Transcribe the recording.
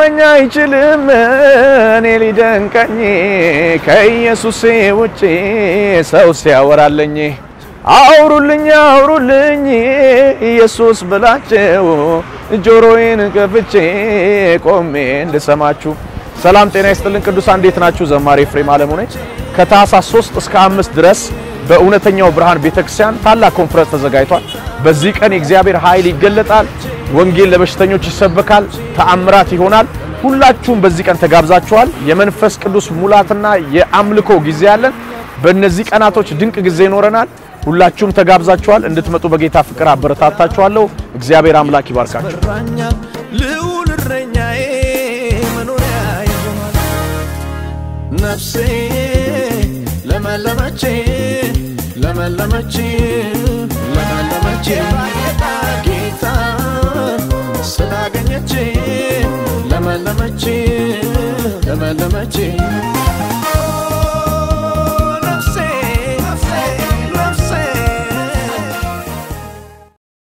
ሊገርመኝ አይችልም እኔ ሊደንቀኝ ከኢየሱሴ ውጪ ሰው ሲያወራለኝ አውሩልኝ አውሩልኝ ኢየሱስ ብላቸው ጆሮዬን ከፍቼ ቆሜ እንድሰማችሁ። ሰላም ጤና ይስጥልን ቅዱሳን፣ እንዴት ናችሁ? ዘማሪ ኤፍሬም አለሙ ነኝ። ከታህሳስ 3 እስከ 5 ድረስ በእውነተኛው ብርሃን ቤተክርስቲያን ታላቅ ኮንፈረንስ ተዘጋጅቷል። በዚህ ቀን የእግዚአብሔር ኃይል ይገለጣል። ወንጌል ለበሽተኞች ይሰበካል። ተአምራት ይሆናል። ሁላችሁም በዚህ ቀን ተጋብዛችኋል። የመንፈስ ቅዱስ ሙላትና የአምልኮ ጊዜ አለን። በእነዚህ ቀናቶች ድንቅ ጊዜ ይኖረናል። ሁላችሁም ተጋብዛችኋል። እንድትመጡ በጌታ ፍቅር አበረታታችኋለሁ። እግዚአብሔር አምላክ ይባርካችሁ። ይመራኛል ልዑል እረኛዬ መኖሪያ ይሆናል። ነፍሴ ለመለመች ለመለመች ለመለመች ጌታ ስላገኘች ለመለመች ለመለመች